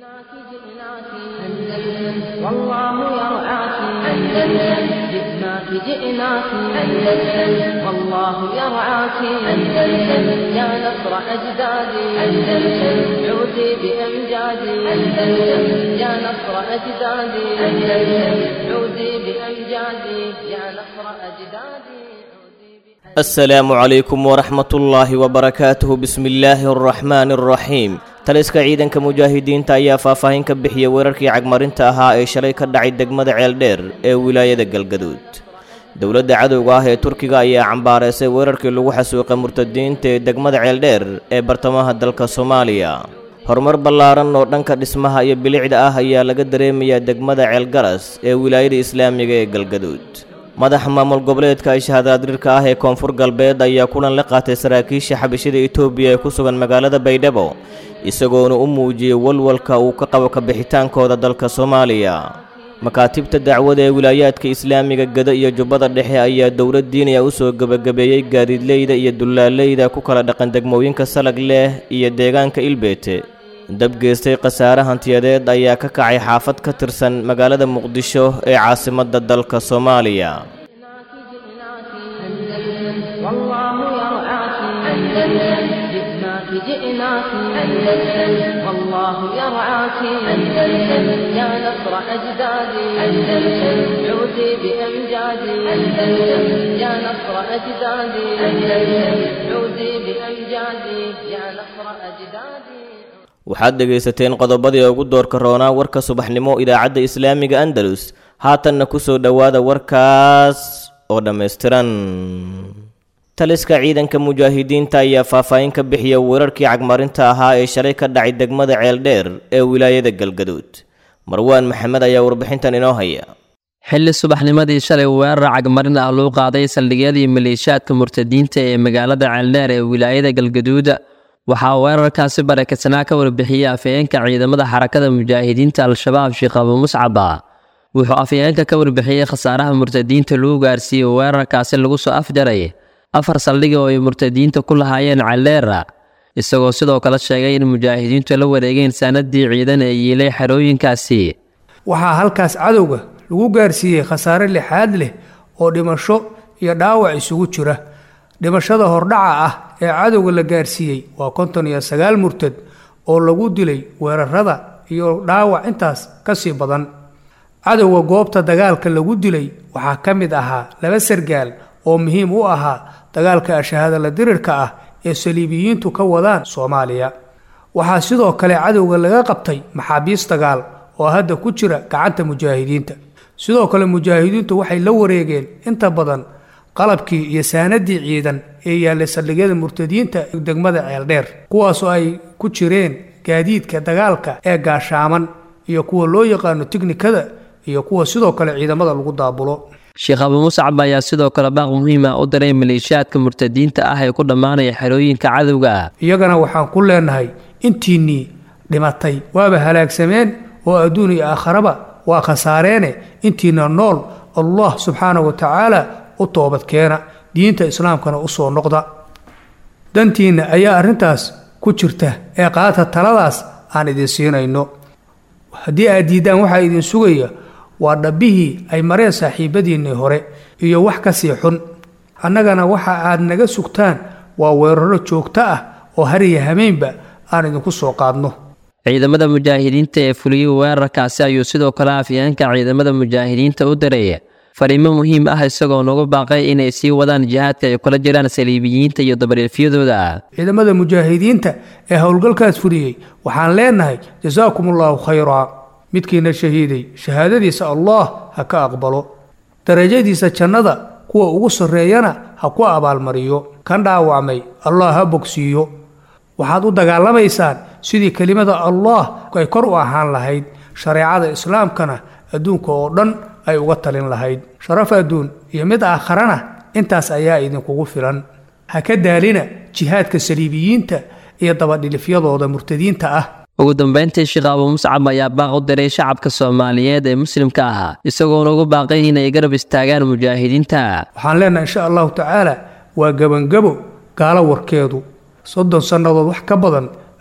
جئناك جئناك أندلس والله يرعاك أندلس جئناك جئناك أندلس والله يرعاك أندلس يا نصر أجدادي أندلس عودي بأمجادي أندلس يا نصر أجدادي أندلس عودي بأمجادي يا نصر أجدادي asalaamu calaykum waraxmatullaahi wabarakaatuhu bismillaahi araxmaani araxiim taliska ciidanka mujaahidiinta ayaa faahfaahin ka bixiyay weerarkii cagmarinta ahaa ee shalay ka dhacay degmada ceeldheer ee wilaayada galgaduud dowladda cadowga ah ee turkiga ayaa cambaareysay weerarkii lagu xasuuqay murtadiinta ee degmada ceeldheer ee bartamaha dalka soomaaliya horumar ballaaran oo dhanka dhismaha iyo bilicda ah ayaa laga dareemayaa degmada ceelgaras ee wilaayada islaamiga ee galgaduud madaxa maamul goboleedka ishahadaadrirka ah ee koonfur galbeed ayaa kulan la qaatay saraakiisha xabashida etoobiya ee ku sugan magaalada baydhabo isagoona u muujiyey walwalka uu ka qabo kabixitaankooda dalka soomaaliya makaatibta dacwada ee wilaayaadka islaamiga gada iyo jubbada dhexe ayaa dowlad diiniya u soo gebagabeeyey gaadiidleyda iyo dullaaleyda ku kala dhaqan degmooyinka salag leh iyo deegaanka ilbeete dab geystay khasaare hantiyadeed ayaa ka kacay xaafad ka tirsan magaalada muqdisho ee caasimadda dalka soomaaliya جئناك جئناك أندلس والله يرعاك أندلس يا نصر أجدادي أندلس عودي بأمجادي أندلس يا نصر أجدادي أندلس عودي بأمجادي يا نصر أجدادي waxaad dhegaysateen qodobadii ugu doorka roonaa warka subaxnimo idaacadda islaamiga andalus haatanna ku soo dhowaada warkaas oo dhammaystiran taliska ciidanka mujaahidiinta ayaa faahfaahin ka bixiya weerarkii cagmarinta ahaa ee shalay ka dhacay degmada ceeldheer ee wilaayada galgaduud marwaan maxamed ayaa warbixintan inoo haya xilli subaxnimadii shalay weerar cagmarin ah loo qaaday saldhigyadii maleeshiyaadka murtadiinta ee magaalada ceeldheer ee wilaayada galgaduud waxaa weerarkaasi barakadsanaa ka warbixiyey afayeenka ciidamada xarakada mujaahidiinta al-shabaab sheekh abu muscaba wuxuu afayeenka ka warbixiyey khasaaraha murtadiinta lagu gaarsiiyey weerarkaasi lagu soo afjaray afar saldhiga oo ay murtadiinta ku lahaayeen celeera isagoo sidoo kale sheegay in mujaahidiintu la wareegeen saanadii ciidan ee yiilay xerooyinkaasi waxaa halkaas cadowga lagu gaarsiiyey khasaare lixaad leh oo dhimasho iyo dhaawac isugu jira dhimashada hordhaca ah ee cadowga la gaarsiiyey waa konton iyo sagaal murtad oo lagu dilay weerarada iyo dhaawac intaas ka sii badan cadowga goobta dagaalka lagu dilay waxaa ka mid ahaa laba sargaal oo muhiim u ahaa dagaalka ashahaadala dirirka ah ee saliibiyiintu ka wadaan soomaaliya waxaa sidoo kale cadowga laga qabtay maxaabiis dagaal oo hadda ku jira gacanta mujaahidiinta sidoo kale mujaahidiintu waxay la wareegeen inta badan qalabkii iyo saanadii ciidan ee yaallay saldhigyada murtadiinta degmada ceeldheer kuwaasoo ay ku jireen gaadiidka dagaalka ee gaashaaman iyo kuwa loo yaqaano tiknikada iyo kuwa sidoo kale ciidamada lagu daabulo sheekh abu muscab ayaa sidoo kale baaq muhiima u diray maleeshiyaadka murtadiinta ah ee ku dhammaanaya xerooyinka cadowga iyagana waxaan ku leenahay intiinnii dhimatay waaba halaagsameen oo adduun iyo aakharaba waa khasaareene intiina nool allah subxaana wa tacaala u toobadkeena diinta islaamkana u soo noqda dantiinna ayaa arrintaas ku jirta ee qaata taladaas aan idin siinayno haddii aad diiddaan waxaa idin sugaya waa dhabbihii ay mareen saaxiibadiinnii hore iyo wax ka sii xun annagana waxa aad naga sugtaan waa weeraro joogto ah oo hariya hameynba aan idinku soo qaadno ciidamada mujaahidiinta ee fuliyey weerarkaasi ayuu sidoo kale afyeenka ciidamada mujaahidiinta u diray fariimo muhiim ah isagoo nagu baaqay inay sii wadaan jihaadka ay kula jiraan saliibiyiinta iyo dabareefyadooda ciidamada mujaahidiinta ee howlgalkaas fuliyey waxaan leenahay jasaakum allaahu khayraa midkiina shahiiday shahaadadiisa allah ha ka aqbalo darajadiisa jannada kuwa ugu sarreeyana ha ku abaalmariyo kan dhaawacmay allah ha bogsiiyo waxaad u dagaalamaysaan sidii kelimada allah ay kor u ahaan lahayd shareecada islaamkana adduunka oo dhan ay uga talin lahayd sharaf adduun iyo mid aakharana intaas ayaa idinkugu filan ha ka daalina jihaadka saliibiyiinta iyo dabadhilifyadooda murtadiinta ah ugu dambeyntii sheekh abu muscab ayaa baaq u diray shacabka soomaaliyeed ee muslimka ahaa isagoona ugu baaqay inay garab istaagaan mujaahidiinta waxaan leenahay insha allahu tacaala waa gebangebo gaalo warkeedu soddon sannadood wax ka badan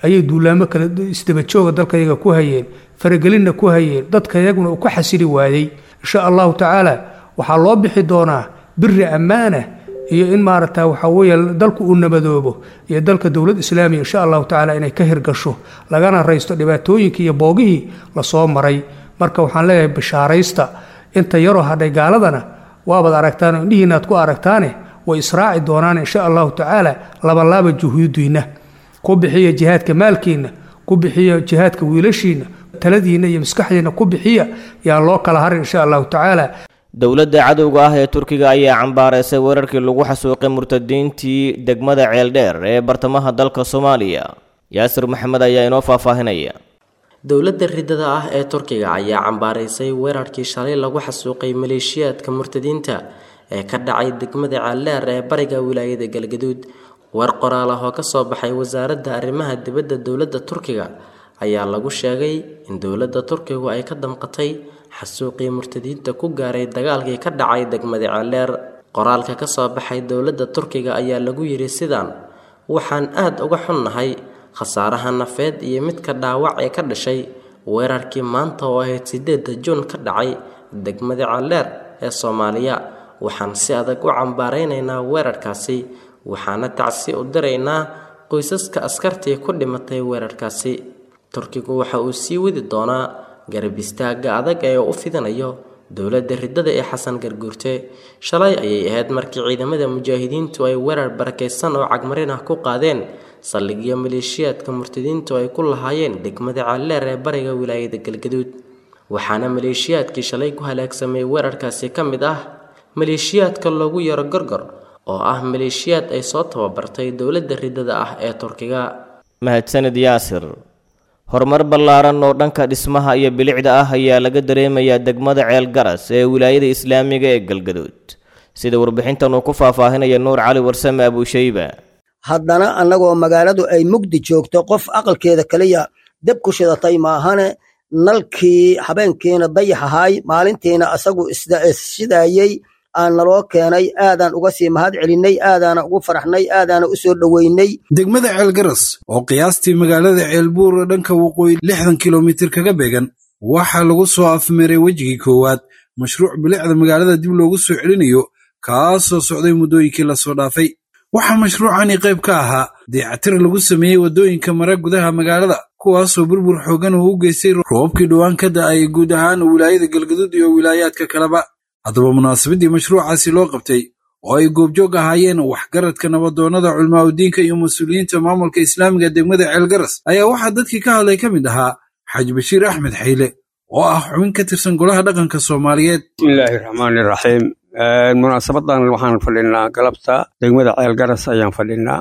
ayay duulaamo kale isdabajooga dalkayaga ku hayeen faragelinna ku hayeen dadkayaguna uu ka xasili waayey insha allahu tacaala waxaa loo bixi doonaa biri ammaana iyo in maaragta waxaa weeye dalku uu nabadoobo iyo dalka dowlad islaamiya insha allahu tacaala inay ka hirgasho lagana raysto dhibaatooyinkii iyo boogihii lasoo maray marka waxaan leeyahay bishaaraysta inta yaroo hadhay gaaladana waabaad aragtaan oo indhihiinaad ku aragtaane way israaci doonaan insha allahu tacaala labalaaba juhuudiinna ku bixiya jihaadka maalkiinna ku bixiya jihaadka wiilashiinna taladiinna iyo maskaxdiinna ku bixiya yaan loo kala harin insha allahu tacaala dowladda cadowga ah ee turkiga ayaa cambaaraysay weerarkii lagu xasuuqay murtadiintii degmada ceeldheer ee bartamaha dalka soomaaliya yaasir maxamed ayaa inoo faahfaahinaya dowladda ridada ah ee turkiga ayaa cambaaraysay weerarkii shalay lagu xasuuqay maleeshiyaadka murtadiinta ee ka dhacay degmada ceeldheer ee bariga wilaayada galgaduud war qoraal ah oo kasoo baxay wasaaradda arrimaha dibadda dowladda turkiga ayaa lagu sheegay in dowladda turkigu ay ka damqatay xasuuqii murtadiinta ku gaaray dagaalkii ka dhacay degmada ceeldheer qoraalka kasoo baxay dowladda turkiga ayaa lagu yidhi sidaan waxaan aada uga xunnahay khasaaraha nafeed iyo midka dhaawac ee ka dhashay weerarkii maanta oo ahayd sideedda juun ka dhacay degmada ceeldheer ee soomaaliya waxaan si adag u cambaaraynaynaa weerarkaasi waxaana tacsi u diraynaa qoysaska askartii ku dhimatay weerarkaasi turkigu waxa uu sii wadi doonaa garab istaagga adag ee u fidinayo dowladda ridada ee xasan garguurte shalay ayay ahayd markii ciidamada mujaahidiintu ay weerar barakaysan oo cagmarin ah ku qaadeen saldhigyo maleeshiyaadka murtadiintu ay ku lahaayeen degmada ceeldheer ee bariga wilaayada galgaduud waxaana maleeshiyaadkii shalay ku halaagsamay weerarkaasi ka mid ah maleeshiyaadka loogu yaro gorgor oo ah maleeshiyaad ay soo tababartay dowladda ridada ah ee turkiga mahadsanid yaasir horumar ballaaran oo dhanka dhismaha iyo bilicda ah ayaa laga dareemayaa degmada ceel garas ee wilaayada islaamiga ee galgaduud sida warbixintan uu ku faahfaahinaya nuur cali warsame abuushayba haddana annagoo magaaladu ay mugdi joogto qof aqalkeeda keliya deb ku shidatay maahane nalkii habeenkiina dayax ahaay maalintiina asagu isshidayey aan naloo keenay aadaan uga sii mahad celinnay aadaana ugu faraxnay aadaana u soo dhoweynay degmada ceelgaras oo qiyaastii magaalada ceelbuur dhanka waqooyi lixdan kilomitir kaga beegan waxaa lagu soo afmeeray wejigii koowaad mashruuc bilicda magaalada dib loogu soo celinayo kaasoo socday muddooyinkii lasoo dhaafay waxaa mashruucani qayb ka ahaa dayactir lagu sameeyey waddooyinka mara gudaha magaalada kuwaasoo burbur xoogan uu u geystay roobabkii dhowaan ka da'ay guud ahaan wilaayada galgaduud iyo wilaayaadka kaleba haddaba munaasabaddii mashruucaasi loo qabtay oo ay goobjoog ahaayeen waxgaradka nabadoonnada culmaaudiinka iyo mas-uuliyiinta maamulka islaamiga degmada ceelgaras ayaa waxaa dadkii ka hadlay ka mid ahaa xaaji bashiir axmed xayle oo ah xubin ka tirsan golaha dhaqanka soomaaliyeed bismillaahi raxmaani raxiim munaasabadan waxaan fadhinaa galabta degmada ceelgaras ayaan fadhinaa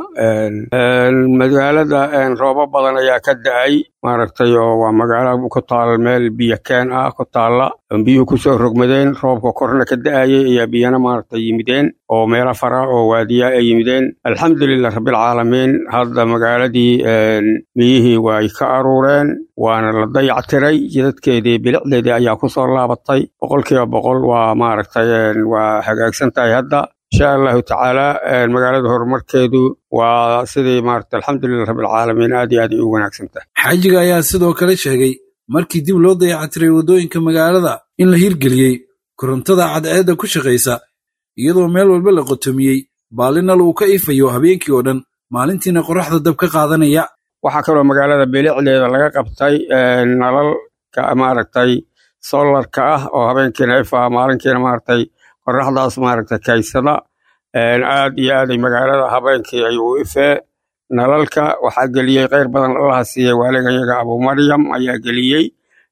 magaalada roobo badan ayaa ka da'ay maaragtay oo waa magaalo ku taal meel biyo keen ah ku taalla biyuhu kusoo rogmadeen roobka korna ka da'ayay ayaa biyana maaragtay yimideen oo meelo fara oo waadiya ay yimideen alxamdulilah rabbilcaalamiin hadda magaaladii biyihii way ka aruureen waana la dayactiray jidadkeedii bilicdeedii ayaa kusoo laabatay boqolkiiba boqol waa maaragtay waa hagaagsan tahay hadda insha allahu tacaala magaalada horumarkeedu waa sidii maaragtay alxamdulilah rabbilcaalamiin aad iyo aad ay u wanaagsan tahay xaajiga ayaa sidoo kale sheegay markii dib loo dayactiray waddooyinka magaalada in la hirgeliyey korontada cadceedda ku shaqaysa iyadoo meel walba la qotomiyey baalinal uu ka ifayo habeenkii oo dhan maalintiina qoraxda dab ka qaadanaya waxaa kaloo magaalada bilicdeeda laga qabtay nalalka maaragtay solarka ah oo habeenkiina ifa maalinkiina maaragtay qoraxdaas maaragtay kaysada aad iyo aaday magaalada habeenkii ay u ifee nalalka waxaa geliyey kheyr badan allaha siiyey waaligayaga abumaryam ayaa geliyey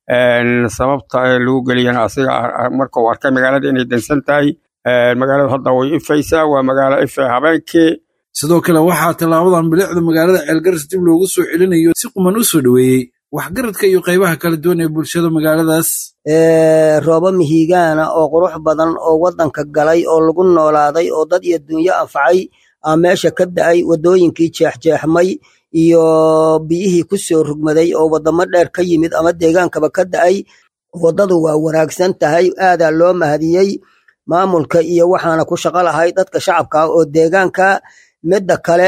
sababta lagu geliyana asiga markuu arkay magaalada inay dansan tahay magaaladu hadda way ifaysaa waa magaalo ife habeenkii sidoo kale waxaa tallaabadan bilicda magaalada ceelgaras dib loogu soo celinayo si quman u soo dhoweeyey waxgaradka iyo qaybaha kala duwan ee bulshada magaaladaas roobo mihigaana oo qurux badan oo waddanka galay oo lagu noolaaday oo dad iyo dunyo anfacay aa meesha ka da'ay waddooyinkii jeexjeexmay iyo biyihii ku soo rugmaday oo waddamo dheer ka yimid ama deegaankaba ka da'ay waddadu waa wanaagsan tahay aadaa loo mahadiyey maamulka iyo waxaana ku shaqo lahay dadka shacabka oo deegaanka midda kale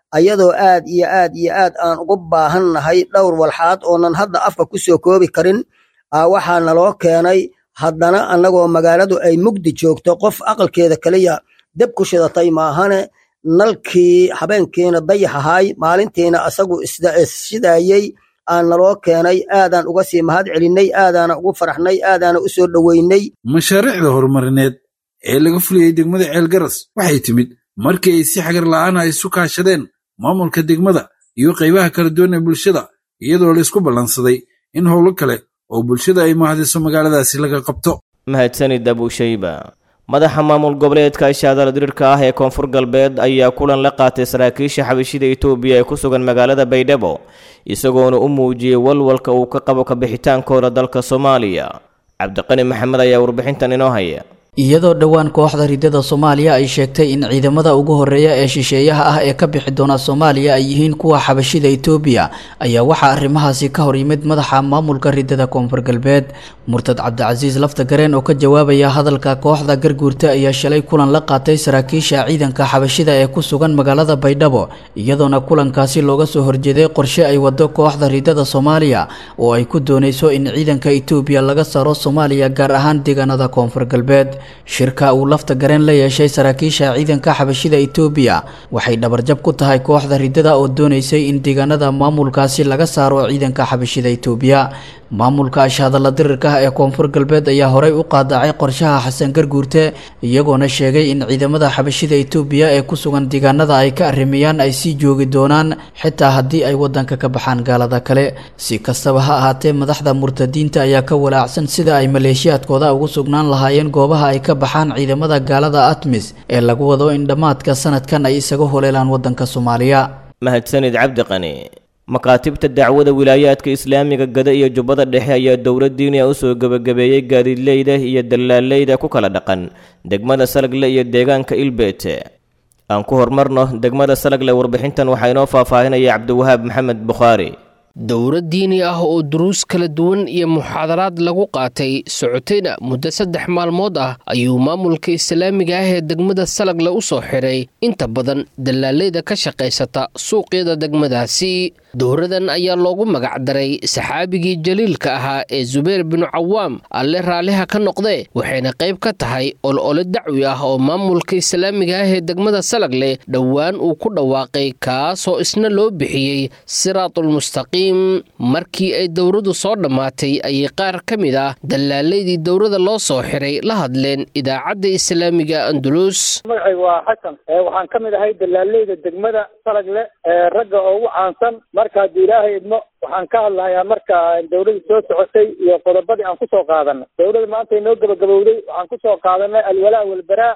ayadoo aad iyo aad iyo aad aan ugu baahannahay dhowr walxaad oonan hadda afka ku soo koobi karin waxaa naloo keenay haddana annagoo magaaladu ay mugdi joogto qof aqalkeeda keliya deb ku shidatay maahane nalkii habeenkiina dayax ahaay maalintiina asagu isshidayey aan naloo keenay aadaan uga sii mahad celinnay aadaana ugu faraxnay aadaana u soo dhoweynay mashaariicda horumarineed ee laga fuliyey degmada ceelgaras waxay timid markii ay si xagar la'aana isu kaashadeen maamulka degmada iyo qaybaha kala duwan ee bulshada iyadoo laysku ballansaday in howlo kale oo bulshada ay mahadiso magaaladaasi laga qabto mahadsanid abushayba madaxa maamul goboleedka ishaadala diriirka ah ee koonfur galbeed ayaa kulan la qaatay saraakiisha xabashida etoobiya ee ku sugan magaalada baydhabo isagoona u muujiyey walwalka uu ka qabo kabixitaankooda dalka soomaaliya cabdiqani maxamed ayaa warbixintan inoo haya iyadoo dhowaan kooxda ridada soomaaliya ay sheegtay in ciidamada ugu horeeya ee shisheeyaha ah ee ka bixi doona soomaaliya ay yihiin kuwa xabashida etoobiya ayaa waxaa arrimahaasi ka hor yimid madaxa maamulka ridada koonfur galbeed murtad cabdicasiis lafta gareen oo ka jawaabaya hadalka kooxda garguurta ayaa shalay kulan la qaatay saraakiisha ciidanka xabashida ee ku sugan magaalada baydhabo iyadoona kulankaasi looga soo horjeeday qorshe ay wado kooxda ridada soomaaliya oo ay ku dooneyso in ciidanka etoobiya laga saaro soomaaliya gaar ahaan deegaanada koonfur galbeed shirka uu lafta gareen la yeeshay saraakiisha ciidanka xabashida etoobiya waxay dhabarjab ku tahay kooxda ridada oo dooneysay in deegaanada maamulkaasi laga saaro ciidanka xabashida etoobiya maamulka ashhadalla dirirka ah ee koonfur galbeed ayaa horey u qaadacay qorshaha xasan garguurte iyagoona sheegay in ciidamada xabashida etoobiya ee ku sugan deegaanada ay ka arrimeeyaan ay sii joogi doonaan xitaa haddii ay wadanka ka baxaan gaalada kale si kastaba ha ahaatee madaxda murtadiinta ayaa ka walaacsan sida ay maleeshiyaadkooda ugu sugnaan lahaayeen goobaha ay ka baxaan ciidamada gaalada atmis ee lagu wado in dhammaadka sanadkan ay isaga holeelaan wadanka soomaaliya mahadsanid cabdiqani makaatibta dacwada wilaayaadka islaamiga gada iyo jubbada dhexe ayaa dowladdiiniya u soo gebagabeeyey gaadiidleyda iyo dallaaleyda ku kala dhaqan degmada salagle iyo deegaanka ilbeete aan ku horumarno degmada salagle warbixintan waxaa inoo faahfaahinaya cabdiwahaab maxamed bukhaari dowlad diini ah oo duruus kala duwan iyo muxaadaraad lagu qaatay socotayna muddo saddex maalmood ah ayuu maamulka islaamiga ah ee degmada salagle u soo xiray inta badan dallaaleyda ka shaqaysata suuqyada degmadaasi dowradan ayaa loogu magacdaray saxaabigii jaliilka ahaa ee zubayr binu cawaam alle raalliha ka noqdee waxayna qayb ka tahay olole dacwi ah oo maamulka islaamiga ah ee degmada salagle dhowaan uu ku dhawaaqay kaasoo isna loo bixiyey siraatulmustaqiim markii ay dowradu soo dhammaatay ayay qaar ka mid ah dallaalaydii dowrada loo soo xiray la hadleen idaacadda islaamiga andulus magacaygu waa xasan waxaan ka mid ahay dallaaleyda degmada salagle ee ragga ugu caansan marka haddii ilaahay idmo waxaan ka hadlahayaa marka dowladda soo socotay iyo qodobadii aan kusoo qaadanay dowladda maanta inoo gabagabowday waxaan kusoo qaadanay alwalaa walbaraa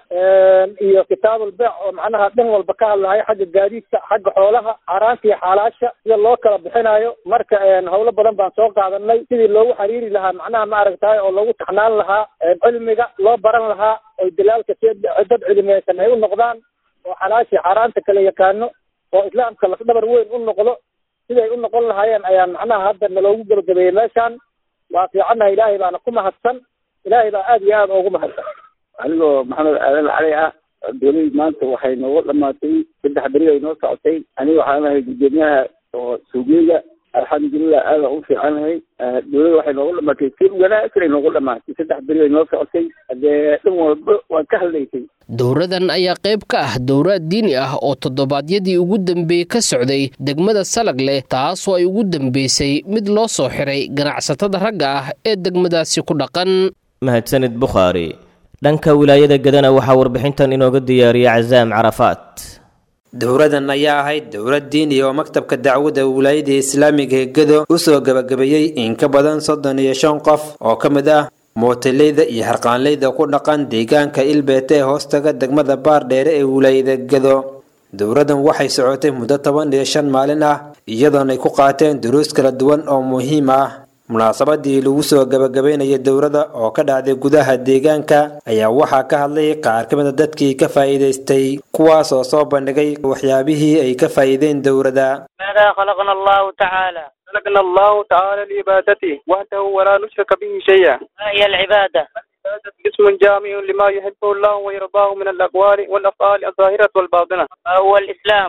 iyo kitaabulbeec oo macnaha dhan walba ka hadlahayo xagga gaadiidka xagga xoolaha xaaraanta iyo xaalaasha sida loo kala bixinayo marka howlo badan baan soo qaadanay sidii loogu xiriiri lahaa macnaha ma aragtahay oo loogu taxnaan lahaa cilmiga loo baran lahaa oy dalaalka si dad cilmiyeysan ay u noqdaan oo xalaashii xaaraanta kala yaqaano oo islaamka lafdhabar weyn u noqdo siday u noqon lahaayeen ayaan macnaha hadda naloogu gebagabeeyey meeshaan waa fiicannaha ilaahay baana ku mahadsan ilaahay baa aad iyo aad ugu mahadsan anigoo maxamed aadan cali ah dowladii maanta waxay nooga dhamaatay saddex beri ay noo socotay aniga waxaan ahay gudoomiyaha oo suugeyga alxamdulilah aada u fiicanahay dowladda waxay noogu dhamaatay si wanaagsan ay noogu dhamaatay saddex beri ay noo socotay hadee dhan walba waan ka hadlaysay dowradan ayaa qayb ka ah dowraad diini ah oo toddobaadyadii ugu dambeeyey ka socday degmada salagle taasoo ay ugu dambeysay mid loo soo xiray ganacsatada ragga ah ee degmadaasi ku dhaqan mahadsanid bukhaari dhanka wilaayada gadana waxaa warbixintan inooga diyaariya casaam carafaat dowradan ayaa ahayd dowlad diini oo maktabka dacwadda wilaayada islaamiga ee gedo u soo gebagabeeyey in ka badan soddon iyo shan qof oo ka mid ah mootaleyda iyo harqaanleyda ku dhaqan deegaanka ilbeete ee hoostaga degmada baardheere ee wilaayada gedo dowradan waxay socotay muddo toban iyo shan maalin ah iyadoona ay ku qaateen duruus kala duwan oo muhiim ah munaasabadii lagu soo gabagabeynaya dowladda oo ka dhacday gudaha deegaanka ayaa waxaa ka hadlay qaar ka mida dadkii ka faa'iidaystay kuwaas oo soo bandhigay waxyaabihii ay ka faa'iideen dowladda ماذا خلقنا الله تعالى خلقنا الله تعالى لعبادته وحده ولا نشرك به شيئا ما هي العبادة اسم جامع لما يحبه الله ويرضاه من الأقوال والأفعال الظاهرة والباطنة ما هو الإسلام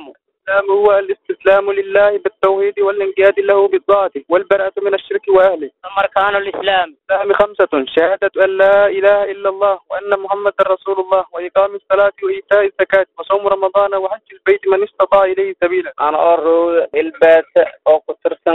الإسلام هو الاستسلام لله بالتوحيد والانقياد له بالطاعة والبراءة من الشرك وأهله ثم أركان الإسلام الإسلام خمسة شهادة أن لا إله إلا الله وأن محمد رسول الله وإقام الصلاة وإيتاء الزكاة وصوم رمضان وحج البيت من استطاع إليه سبيلا أنا أرو البات أو كترسن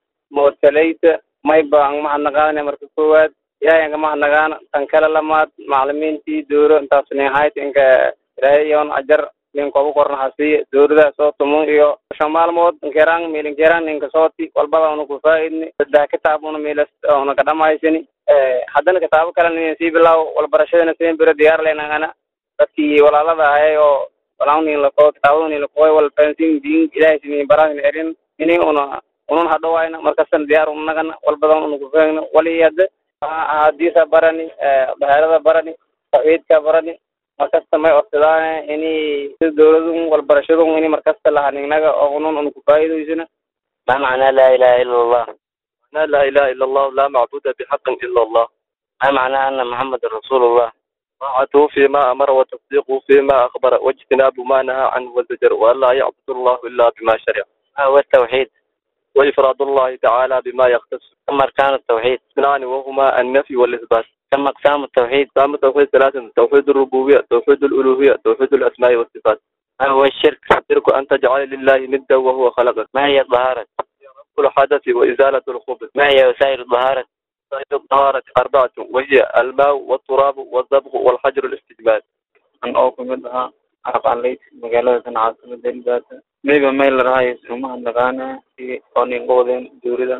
موتليت ما يبقى مع النغانة مركزوات يا يا جماعة النغانة تنكلا لما معلمين تي دورو انت سنهاية إنك رأيون أجر ninkobu kornaxasiiye dowladaha soo tumo iyo shan maalmood nkeraan miilinkeraan ninka sooti walbada una ku faa'idni saddex kitaab una miilas una ka dhamaysani haddana kitaabo kalena inin sii bilaaw walbarashadana siin biro diyaar leynagana dadkii walaalada ahay oo walaanin lakoo kitaabada nin lakoy wal fansin diin ilaahay sinin barahin erin ini una unun hadhowayna markastan diyaar unagana walbadan una ku faagna wali hadda ahadiisa barani bahaarada barani tawxiidka barani markasta may odsadaan ini sida dowladun walbarashadun ini markasta lahanignaga oo unun una kufaa'idaysana ما معنى لا إله إلا الله معناه لا إله إلا الله لا معبود بحق إلا الله ما معنى أن محمد رسول الله طاعته فيما أمر وتصديقه فيما أخبر واجتناب ما نهى عنه وزجر وأن لا يعبد الله إلا بما شرع ما هو التوحيد وإفراد الله تعالى بما يختص كم أركان التوحيد اثنان وهما النفي والإثبات كم أقسام التوحيد أقسام التوحيد ثلاثة توحيد الربوبية توحيد الألوهية توحيد الأسماء والصفات ما هو الشرك الشرك أن تجعل لله ندا وهو خلقك ما هي الطهارة كل حدث وإزالة الخبث ما هي وسائل الطهارة وسائل الطهارة أربعة وهي الماء والتراب والضبغ والحجر الاستجمال an oo kamid ahaa aqaanleyd magaalada tan caasimada elbaata mayba mayl rahayo sumaha naqaana oo ninga wadeen dowlada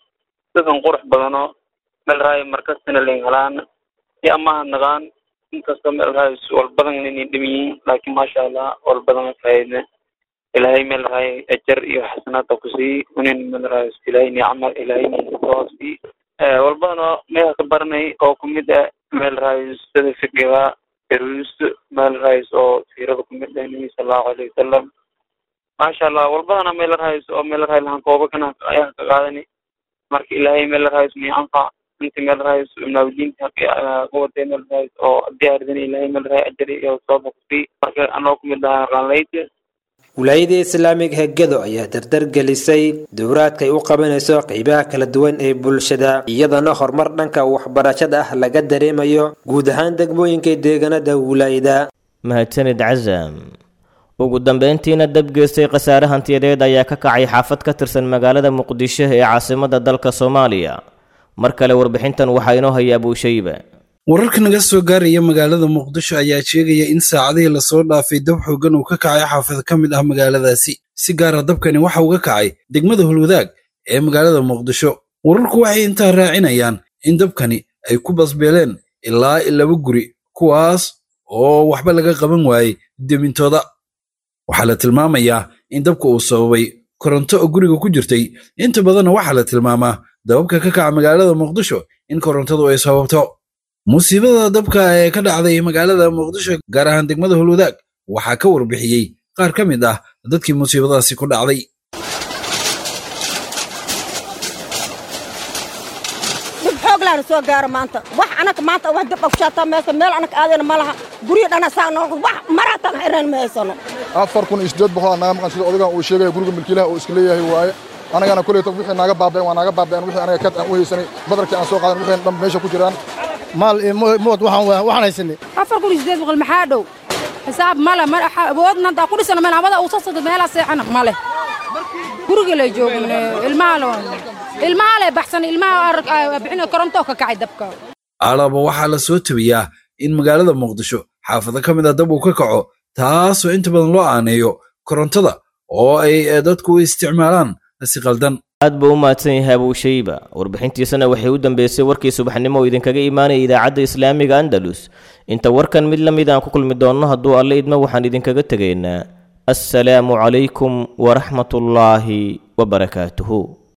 dadan qurux badanoo meel rahayo markastana lingalaana iyo amaha naqaan inkastoo meel rahayo walbadan inay dhim yihiin laakiin maasha allah walbadan faayidne ilaahay meel rahayo ajar iyo xasanaad oo kusii unin meel rahayo ilaahay nicma ilaahay ninkasoosii walbadanoo meeha ka baranay oo kumid ah meel rahayo sida fiqiga erus meel rahays oo siirada kumid ah nabi sallallahu alayhi wasalam maasha allah walbadana meel rahays oo meel rahay lahan kooba kana ayaa ka qaadani marka ilaahay meel rahays mi anfa inta meel rahays naawdiinta kuwatay meel rahays oo diyaaridana ilaahay meel rahay ajari iyo sooba kusii marka anoo kumid ahaa qaanleyda wilaayada islaamiga hegado ayaa dardar gelisay dowraadka ay u qabanayso qeybaha kala duwan ee bulshada iyadana horumar dhanka waxbarashada ah laga dareemayo guud ahaan degmooyinka deegaanada wilaayada mahadsanid casam ugu dambeyntiina dab geystay khasaare hantiyadeed ayaa ka kacay xaafad ka tirsan magaalada muqdisho ee caasimada dalka soomaaliya mar kale warbixintan waxaa inoo haya abuushayba wararka naga soo gaaraya magaalada muqdisho ayaa sheegaya in saacadihii lasoo dhaafay dab xoogan uu ka kacay xaafad ka mid ah magaaladaasi si gaara dabkani waxa uu ka kacay degmada hulwadaag ee magaalada muqdisho wararku waxay intaa raacinayaan in dabkani ay ku basbeeleen ilaa laba guri kuwaas oo waxba laga qaban waayey demintooda waxaa la tilmaamayaa in dabka uu sababay koronto oo guriga ku jirtay inta badanna waxaa la tilmaamaa dababka ka kaca magaalada muqdisho in korontadu ay sababto musiibada dabka ee ka dhacday magaalada muqdisho gaar ahaan degmada hulwadaag waxaa ka warbixiyey qaar ka mid ah dadkii musiibadaasi ku dhacday dib xoog laana soo gaaro maanta wax anaka maanta wax dib afshaataa meesa meel anak aadayna ma laha guryo dhana saa noo wax maraataan xireen ma haysano afar kun iyo siddeed boqol aa naga maqan sida odagan uu sheegaya guriga milkiilaha uu iska leeyahay waaye anagana koleyta wixii naaga baaba'een waa naaga baaba'een wixii anaga kad aan u haysanay badarkii aan soo qaadan wixii dhan meesha ku jiraan maal iyo mood waxaan waxaan haysanay afar kun iyo siddeed boqol maxaa dhow xisaab male ma awoodna haddaa ku dhisana meel amada uu sasada meelaa seexana male guriga lay joogin ilmaha le ilmaha le baxsan ilmaha bixin koronto ka kacay dabka alaaba waxaa la soo tabiyaa in magaalada muqdisho xaafado ka mid a dab uu ka kaco taasoo inta badan loo aaneeyo korontada oo ay dadku u isticmaalaan si qaldan aad buu u mahadsan yahay abuushayba warbixintiisana waxay u dambeysay warkii subaxnimo oo idinkaga imaanaya idaacadda islaamiga andalus inta warkan mid la mid aan ku kulmi doonno hadduu alle idmo waxaan idinkaga tegaynaa assalaamu calaykum waraxmatullaahi wabarakaatuhu